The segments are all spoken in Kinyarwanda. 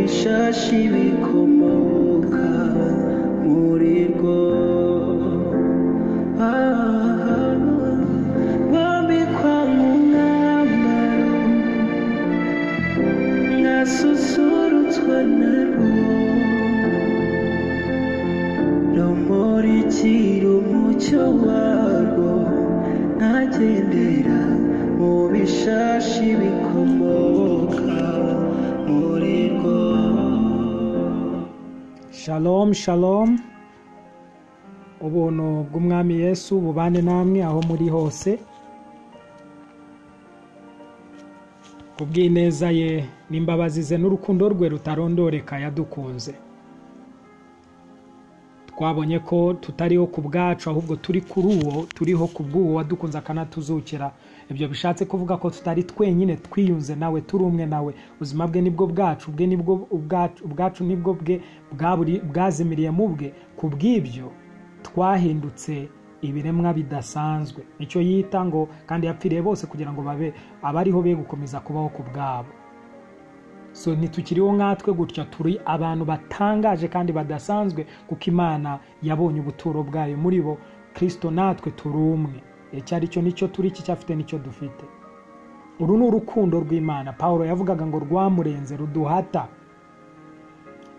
byinshi bikomoka muri rwo Ah, bambikwa nk'umwambaro nasusurutswe na rwo rumurikira umucyo warwo ntagendera mu bishashi bikomoka muri rwo Shalom shalom ubuntu bw'umwami yesu bubane namwe aho muri hose kubw'ineza ye n'imbabazi ze n'urukundo rwe rutarondoreka yadukunze twabonye ko tutariho ku bwacu ahubwo turi kuri uwo turiho ku bw'uwo wadukunze akanatuzukira ibyo bishatse kuvuga ko tutari twenyine twiyunze nawe turi umwe nawe ubuzima bwe nibwo bwacu bwe nibwo ubwacu ubwacu nibwo bwe bwaburi- bwazimiriye mu bwe ku bw'ibyo twahindutse ibiremwa bidasanzwe nicyo yita ngo kandi yapfiriye bose kugira ngo babe abariho be gukomeza kubaho ku bwabo so ntitukiriho nkatwe gutya turi abantu batangaje kandi badasanzwe kuko imana yabonye ubuturo bwayo muri bo kirisito natwe turi umwe icyari cyo nicyo turi iki cyafite nicyo dufite uru ni urukundo rw'imana paul yavugaga ngo rwamurenze ruduhata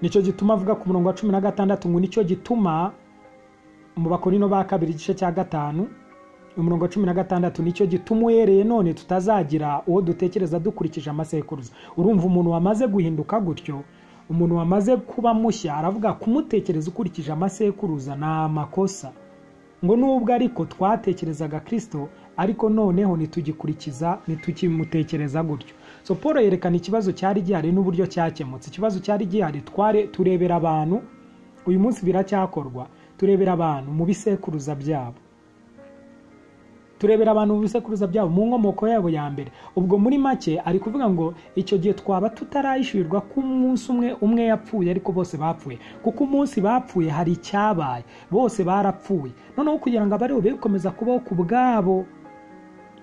nicyo gituma avuga ku murongo wa cumi na gatandatu ngo nicyo gituma mu bakorino ba kabiri igice cya gatanu umurongo wa cumi na gatandatu nicyo gituma uhereye none tutazagira uwo dutekereza dukurikije amasekuruza urumva umuntu wamaze guhinduka gutyo umuntu wamaze kuba mushya aravuga kumutekereza ukurikije amasekuruza ni amakosa ngo nubwo ariko twatekerezaga kirisito ariko noneho ntitugikurikiza ntitukimutekereza gutyo so paul yerekana ikibazo cyari gihari n'uburyo cyakemutse ikibazo cyari gihari tware turebera abantu uyu munsi biracyakorwa turebera abantu mu bisekuruza byabo turebera abantu mu bisekuruza byabo mu nkomoko yabo ya mbere ubwo muri make ari kuvuga ngo icyo gihe twaba tutarayishyurirwa ko umunsi umwe umwe yapfuye ariko bose bapfuye kuko umunsi bapfuye hari icyabaye bose barapfuye noneho kugira ngo abariho be gukomeza kubaho ku bwabo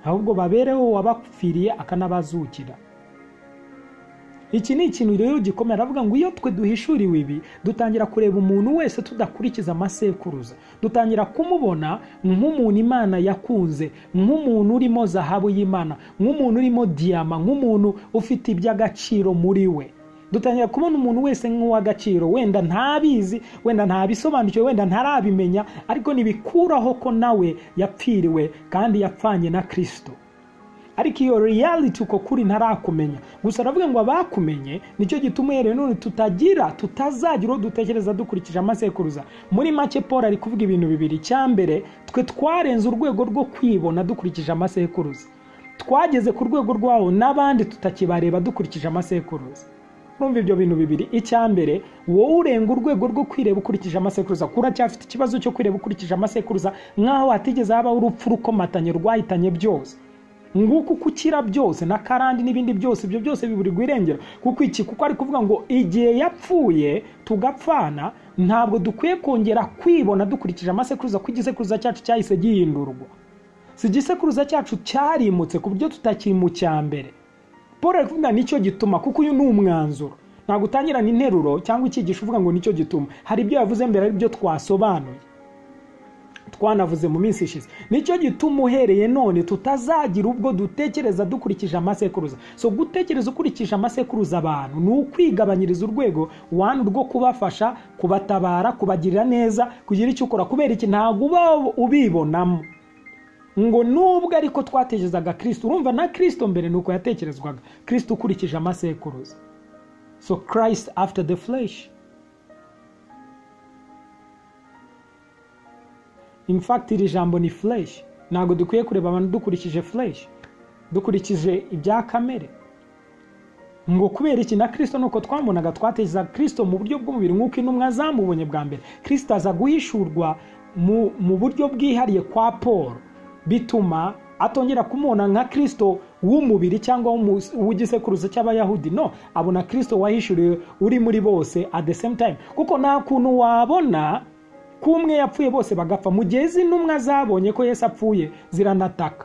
ahubwo babereho uwabapfiriye akanabazukira iki ni ikintu rero gikomeye aravuga ngo iyo twe duhishuriwe ibi dutangira kureba umuntu wese tudakurikiza amasekuruza dutangira kumubona nk'umuntu imana yakunze nk'umuntu urimo zahabu y'imana nk'umuntu urimo diyama nk'umuntu ufite iby'agaciro muri we dutangira kubona umuntu wese nk'uw'agaciro wenda ntabizi wenda ntabisobanukiwe wenda ntarabimenya ariko ntibikuraho ko nawe yapfiriwe kandi yapfanye na kirisito ariko iyo reality uko kuri ntarakumenya gusa aravuga ngo abakumenye nicyo gituma uhereye none tutagira tutazagira uwo dutekereza dukurikije amasekuruza muri make paul ari kuvuga ibintu bibiri icya mbere twe twarenze urwego rwo kwibona dukurikije amasekuruza twageze ku rwego rwawo n'abandi tutakibareba dukurikije amasekuruza urumva ibyo bintu bibiri icya mbere wowe urenga urwego rwo kwireba ukurikije amasekuruza kuko uracyafite ikibazo cyo kwireba ukurikije amasekuruza nk'aho hatigeze habaho urupfu rukomatanye rwahitanye byose nguko uko ukira byose na karandi n'ibindi byose ibyo byose biburirwa irengero kuko iki kuko ari kuvuga ngo igihe yapfuye tugapfana ntabwo dukwiye kongera kwibona dukurikije amasekuruza ko igisekuruza cyacu cyahise gihindurwa si igisekuruza cyacu cyarimutse ku buryo tutakiri mu cya mbere paul ari kuvuga nicyo gituma kuko uyu ni umwanzuro ntabwo utangirana interuro cyangwa icyigisho uvuga ngo nicyo gituma hari ibyo yavuze mbere ari byo twasobanuye twanavuze mu minsi ishize nicyo gituma uhereye none tutazagira ubwo dutekereza dukurikije amasekuruza so gutekereza ukurikije amasekuruza abantu ni ukwigabanyiriza urwego wani rwo kubafasha kubatabara kubagirira neza kugira icyo ukora kubera iki ntabwo uba ubibonamo ngo nubwo ariko twatekerezaga kirisito urumva na kirisito mbere ni uko yatekerezwaga kirisito ukurikije amasekuruza so christ after the flesh in fact iri jambo ni flesh ntabwo dukwiye kureba abantu dukurikije flesh dukurikije ibya kamere ngo kubera iki na kirisito nuko twamubonaga twateza kirisito mu buryo bw'umubiri nk'uko intumwa zamubonye bwa mbere kirisito aza guhishurwa mu, mu buryo bwihariye kwa paul bituma atongera kumubona nka kirisito w'umubiri cyangwa w'umu- w'igisekuruza cy'abayahudi no abona kirisito wahishuriwe uri muri bose at the same time kuko nta kuntu wabona ko umwe yapfuye bose bagapfa mu gihe izi ntumwa zabonye ko yesu apfuye ziranataka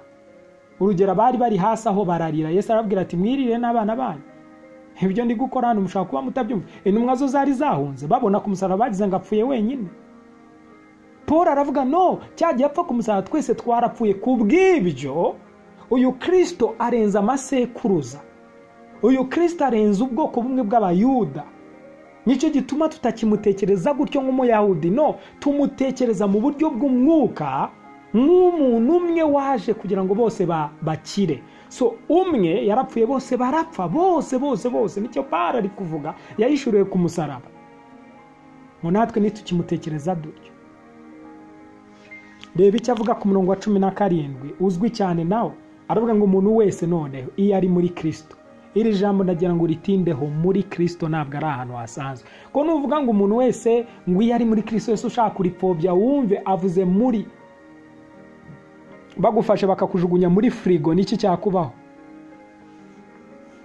urugero abari bari hasi aho bararira yesu arababwira ati mwirire n'abana banyu ibyo ndi gukora hano mushobora kuba mutabyumva intumwa zo zari zahunze babona ku musaraba bagize ngo apfuye wenyine paul aravuga no cya gihe apfa ku musaraba twese twarapfuye ku bw'ibyo uyu kirisito arenza amasekuruza uyu kirisito arenza ubwoko bumwe bw'abayuda nicyo gituma tutakimutekereza gutyo nk'umuyahudi no tumutekereza mu buryo bw'umwuka nk'umuntu umwe waje kugira ngo bose ba- bakire so umwe yarapfuye bose barapfa bose bose bose nicyo bara ari kuvuga yayishuriwe ku musaraba ngo natwe ntitukimutekereza dutyo reba icyo avuga ku murongo wa cumi na karindwi uzwi cyane nawe aravuga ngo umuntu wese noneho iyo ari muri kirisito iri jambo ndagira ngo ritindeho muri kirisito ntabwo ari ahantu hasanzwe ko nuvuga ngo umuntu wese ngo iyo ari muri kirisito wese ushaka kuripfobya wumve avuze muri bagufashe bakakujugunya muri firigo niki cyakubaho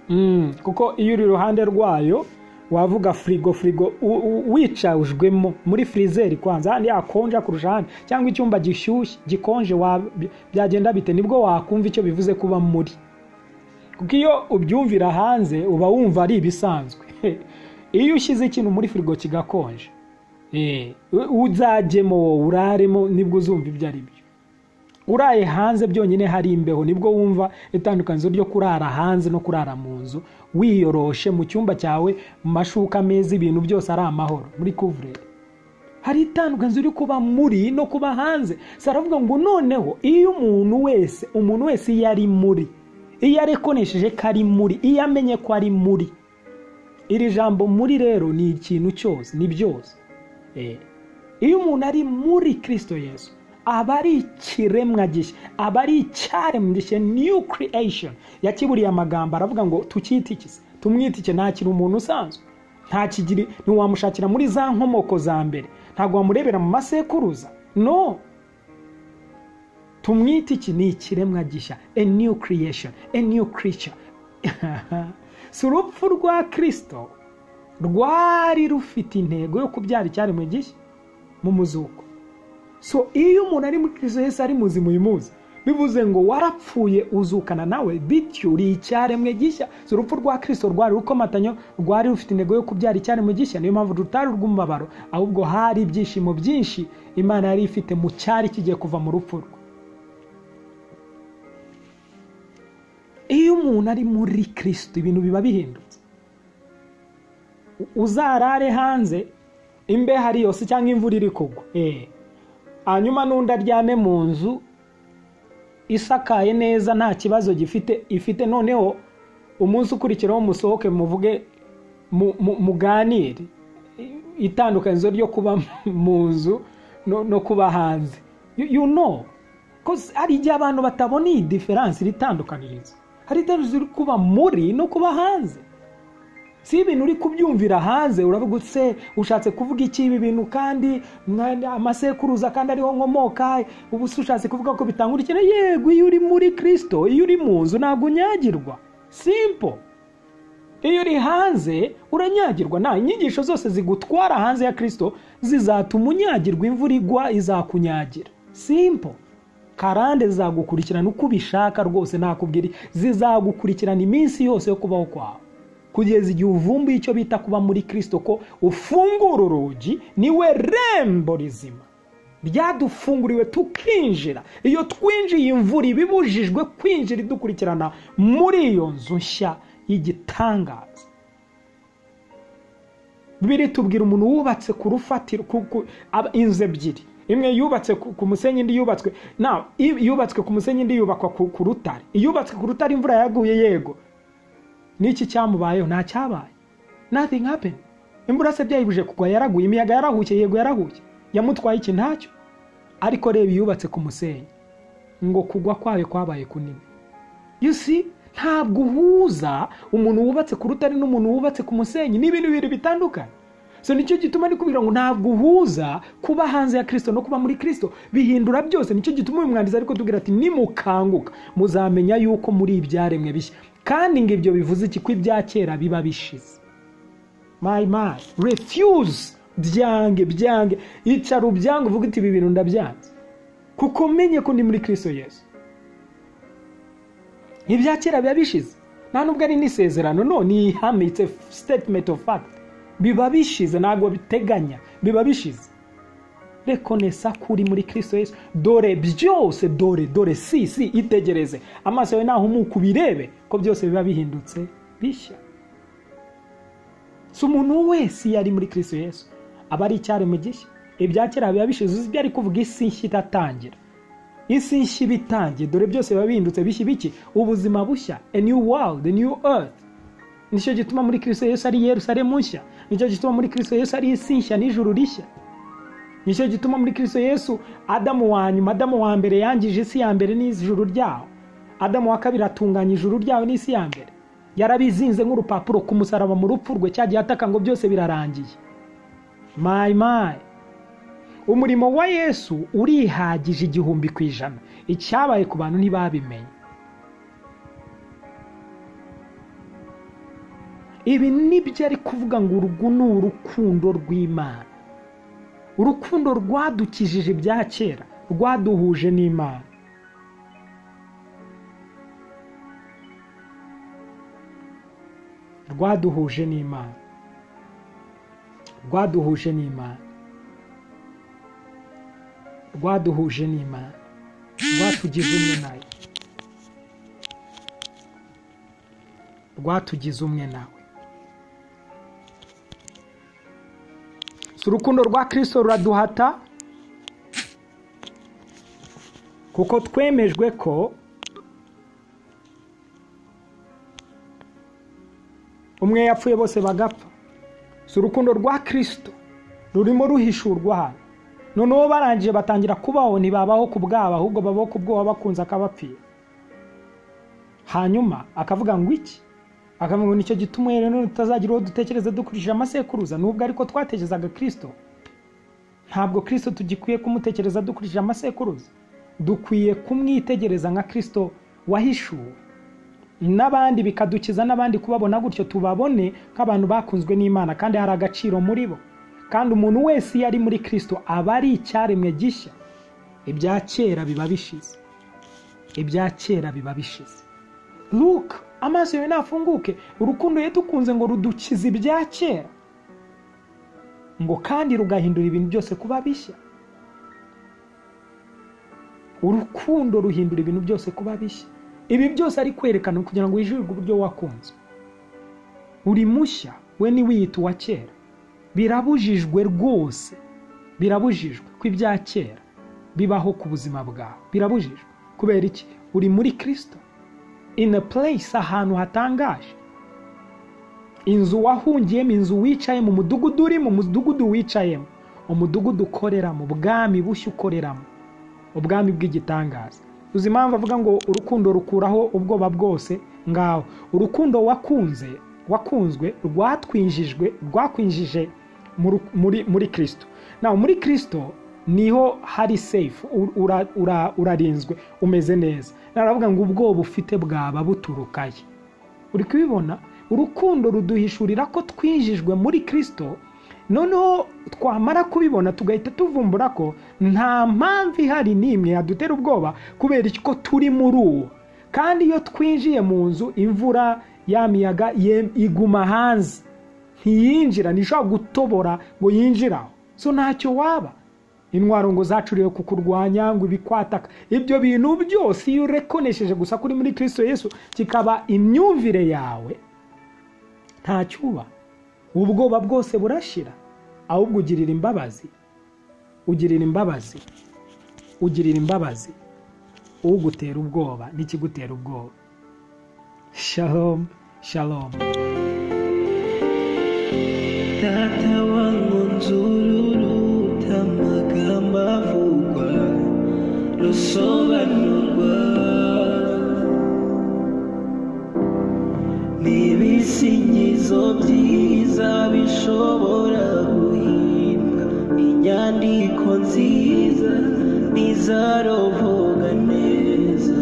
Mm, kuko iyo uri iruhande rwayo wavuga firigo firigo u- u- wicajwemo muri firizeri kwanza handi hakonja kurusha ahandi cyangwa icyumba gishyushye gikonje wa- bi- byagenda bite nibwo wakumva icyo bivuze kuba muri kuko iyo ubyumvira hanze uba wumva ari ibisanzwe iyo ushyize ikintu muri firigo kigakonje eh, u- uzajyemo wowe uraremo nibwo uzumva ibyo ari byo uraye hanze byonyine hari imbeho nibwo wumva itandukanizo ryo kurara hanze no kurara mu nzu wiyoroshe mu cyumba cyawe mu mashuka meza ibintu byose ari amahoro muri kuvureri hari itandukanizo ryo kuba muri no kuba hanze saravuga ngo noneho iyo umuntu wese umuntu wese iyo ari muri iyo arekonesheje ko ari muri iyo amenye ko ari muri iri jambo muri rero ni ikintu cyose ni byose Eh. iyo umuntu ari muri kirisito yesu aba ari ikiremwa gishya aba ari icyaremwe gishya new creation yakiburiye amagambo aravuga ngo tukitikise tumwitike ntakiri umuntu usanzwe nta kigiri ntiwamushakira muri za nkomoko za mbere ntabwo wamurebera mu masekuruza no tumwite iki ni ikiremwa gishya a new creation a new creature si urupfu rwa kirisito rwari rufite intego yo kubyara icyaremwe gishya mu muzuko so iyo umuntu ari muri kristo yesu ari muzima uyu munsi bivuze ngo warapfuye uzukana nawe bityo uri icyaremwe gishya si urupfu rwa kristo rwari urukomatanyo rwari rufite intego yo kubyara icyaremwe gishya niyo mpamvu rutari urw'umubabaro ahubwo hari ibyishimo byinshi imana yari ifite mu cyari kigiye kuva mu rupfu rwe iyo umuntu ari muri kristo ibintu biba bihindutse uzarare hanze imbeho ari yose cyangwa imvura iri kugwa Eh. hanyuma n'undi aryame mu nzu isakaye neza nta kibazo gifite ifite noneho umunsi ukurikiraho musohoke muvuge mu- mu- muganire I- itandukanizo ryo kuba mu nzu no- no kuba hanze You- you know Cause hari igihe abantu batabona iyi diferanse iri tandukanirizo hari itandukanirizo iri kuba muri no kuba hanze si ibintu uri kubyumvira hanze uravuga utse ushatse kuvuga iki ibi bintu kandi mwa- amasekuruza kandi ariho nkomoka ubu se ushatse kuvuga ko bitanga urukino yego iyo uri muri kirisito iyo uri mu nzu ntabwo unyagirwa simpo iyo uri hanze uranyagirwa nta inyigisho zose zigutwara hanze ya kirisito zizatuma unyagirwa imvura igwa izakunyagira simpo karande zizagukurikirana uko ubishaka rwose nakubwira zizagukurikirana iminsi yose yo kubaho kwawe kugeza igihe uvumbuye icyo bita kuba muri kirisito ko ufungura urugi niwe rembo rizima ryadufunguriwe tukinjira iyo twinjiye imvura ibibujijwe kwinjira idukurikirana muri iyo nzu nshya y'igitangaza biri tubwira umuntu wubatse ku rufatiro ku- ku- aba- inzu ebyiri imwe yubatse ku ku musenyi indi yubatswe na yubatswe ku musenyi indi yubakwa ku ku rutare iyubatswe ku rutare imvura yaguye yego n'iki cyamubayeho nta cyabaye nothing happened imvura se byayibuje kugwa yaraguye imiyaga yarahuye yego yarahuye yamutwaye iki ntacyo ariko reba iyubatse ku musenyi ngo kugwa kwayo kwabaye kunini you see ntabwo uhuza umuntu wubatse ku rutare n'umuntu wubatse ku musenyi ni ibintu bibiri bitandukanye so nicyo gituma kubwira ngo ntabwo uhuza kuba hanze ya kirisito no kuba muri kirisito bihindura byose nicyo gituma uyu mwanditsi ariko tubwira ati nimukanguka muzamenya yuko muri ibyaremwe bishya kandi ngo ibyo bivuze iki ko ibya kera biba bishize my man refuse byange byange icara ubyange uvuga uti ibi bintu ndabyanze kuko menye ko ndi muri kirisito yesu ibya kera biba bishize nta nubwo ari n'isezerano no ni ihame it's a statement of fact biba bishize ntabwo biteganya biba bishize rekonesa kuri muri kirisito yesu dore byose dore dore si si itegereze amaso yawe ntahumuka ubirebe ko byose biba bihindutse bishya si umuntu wese iyo ari muri kirisito yesu aba ari icyaremwe gishya ibya kera biba bishize uzi ibyo ari kuvuga isi nshya itatangira isi nshya iba itangiye dore byose biba bihindutse bishya biki ubuzima bushya a new world a new earth nicyo gituma muri kirisito yesu ari yerusalemu nshya nicyo gituma muri kirisito yesu ari isi nshya n'ijuru rishya nicyo gituma muri kirisito yesu adamu wa nyuma adamu wa mbere yangije isi ya mbere n'ijuru ryaho adamu wa kabiri atunganya ijuru ryawe n'isi ya mbere yarabizinze nk'urupapuro ku musaraba mu rupfu rwe cyagiye ataka ngo byose birarangiye mayi mayi umurimo wa yesu urihagije igihumbi ku ijana icyabaye ku bantu ntibabimenye ibi nibyo ari kuvuga ngo urugu ni urukundo rw'imana urukundo rwadukijije ibya kera rwaduhuje n'imana rwaduhuje n'imana rwaduhuje n'imana rwaduhuje n'imana rwatugize umwe nawe rwatugize umwe nawe si urukundo rwa kirisito ruraduhata kuko twemejwe ko umwe yapfuye bose bagapfa si urukundo rwa kirisito rurimo ruhishurwa hano noneho barangije batangira kubaho ntibabaho ku bwabo ahubwo babaho ku bwoba bakunze akabapfira hanyuma akavuga ngo iki akavuga ngo nicyo gituma rero tutazagira uwo dutekereza dukurikije amasekuruza nubwo ariko twatekerezaga kirisito ntabwo kirisito tugikwiye kumutekereza dukurikije amasekuruza dukwiye kumwitegereza nka kirisito wahishuwe n'abandi bikadukiza n'abandi kubabona gutyo tubabone nk'abantu bakunzwe n'imana kandi hari agaciro muri bo kandi umuntu wese iyo ari muri kirisito aba ari icyaremwe gishya ibya kera biba bishize ibya kera biba bishize luka amaso yawe nafunguke urukundo yadukunze ngo rudukize ibya kera ngo kandi rugahindura ibintu byose kuba bishya urukundo ruhindura ibintu byose kuba bishya ibi byose ari kwerekana kugira ngo wijurwe uburyo wakunze uri mushya we ntiwiyita uwa kera birabujijwe rwose birabujijwe ko ibya kera bibaho ku buzima bwawe birabujijwe kubera iki uri muri kirisito in a place ahantu hatangaje inzu wahungiyemo inzu wicayemo umudugudu urimo umudugudu wicayemo umudugudu ukoreramo ubwami bushya ukoreramo ubwami bw'igitangaza uzi impamvu avuga ngo urukundo rukuraho ubwoba bwose ngaho urukundo wakunze wakunzwe rwatwinjijwe rwakwinjije muri kirisito nawe muri kirisito niho hari sefu urarinzwe umeze neza naravuga ngo ubwoba ufite bwaba buturukaye uri kubibona urukundo ruduhishurira ko twinjijwe muri kirisito noneho twamara kubibona tugahita tuvumbura ko nta mpamvu ihari n'imwe yadutera ubwoba kubera ko turi muri uwo kandi iyo twinjiye mu nzu imvura ya miyaga iguma hanze ntiyinjira ntishobora gutobora ngo yinjiraho so ntacyo waba intwaro ngo zacuriwe kukurwanya ngo ibikwataka ibyo bintu byose iyo urekonesheje gusa kuri muri kirisito yesu kikaba imyumvire yawe ntacyo uba ubwoba bwose burashira ahubwo ugirira imbabazi ugirira imbabazi ugirira imbabazi ugutera ubwoba n'ikigutera ubwoba shalom shalom data wangu nzururuta amagambo avugwa rusobanurwa n'ibisingizo byiza bishobora guhimba inyandiko nziza n'izarovoga neza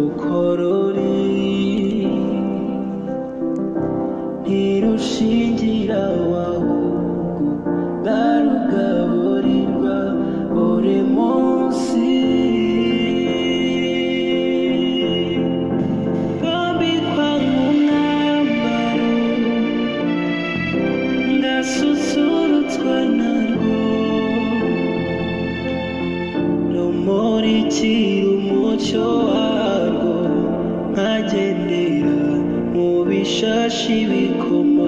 ukorore ntirushingira wahubwo ndarugaburirwa buri munsi kandi kwanga kwakira umucyo warwo nkagendera mu bishashi bikoma